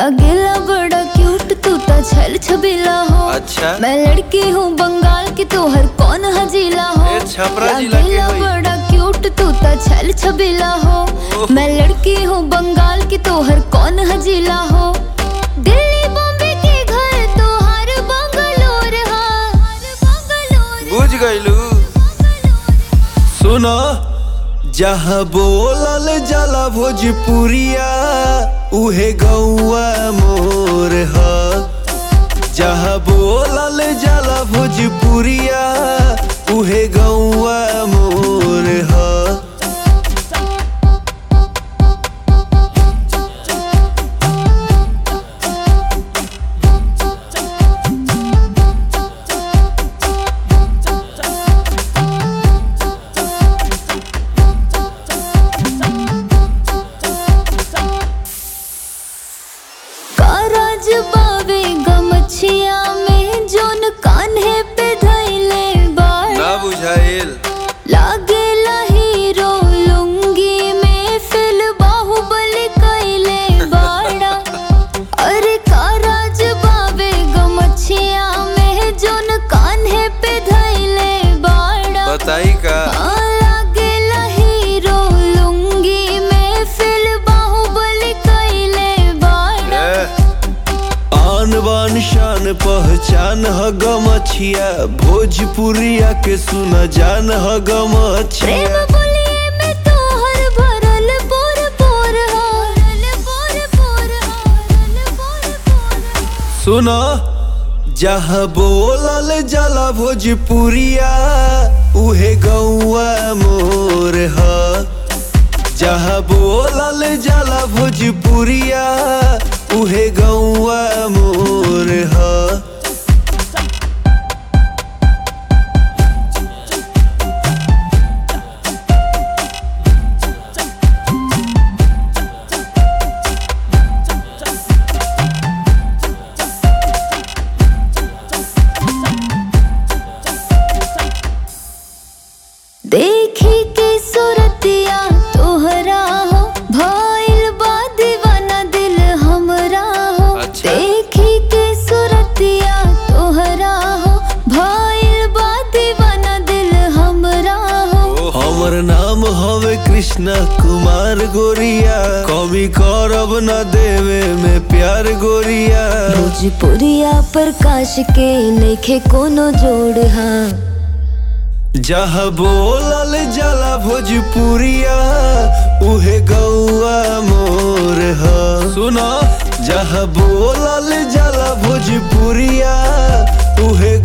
लागेला बड़ा क्यूट तू तो छल छबीला हो अच्छा मैं लड़की हूँ बंगाल की तू हर कौन हजीला हो ए, छपरा जिला की लागेला होई। बड़ा क्यूट तू तो छल छबीला हो ओह। मैं लड़की हूँ बंगाल की तू हर कौन हजीला हो दिल्ली बॉम्बे के घर तो हर बंगलोर हा बंगलोर बुझ गईलू सुनो जहाँ बोलल जाला भोजपुरिया उहे गौआ मोर ह जहाँ बोलल जाला भोजपुरिया उहे गौआ मोर ह काराज बावे गमछिया में जोन कान्हे पे धैले बाड़ ना बुझाइल लागेला हीरो लुंगी में फिल बाहुबली कैले बाड़ा अरे काराज बावे गमछिया में जोन कान्हे पे धैले बाड़ा बताई का आ, लागेला हीरो लुंगी में फिल बाहुबली कैले बाड़ा ए, आन बान शान पहचान ह गमछिया भोजपुरिया के सुन जान ह प्रेम गमछिया बोलिए में तोहर भरल पोर पोर भरल पोर पोर भरल पोर पोर सुनो जहाँ बोलल जाला भोजपुरिया उहे गौआ मोर ह जहाँ बोलल जाला भोजपुरिया उहे गौआ मोर ह देखी के सुरतिया तोहरा हो भइल बा दीवाना दिल हमरा हो अच्छा। देखी के सुरतिया तोहरा हो भइल बा दीवाना दिल हमरा हो हमर नाम हवे कृष्णा कुमार गोरिया कमी करब न देवे में प्यार गोरिया भोजपुरिया प्रकाश के लेखे कोनो जोड़ हाँ जहाँ बोलल जाला भोजपुरिया उहे गौआ मोर ह सुनो जहाँ बोलल जाला भोजपुरिया उहे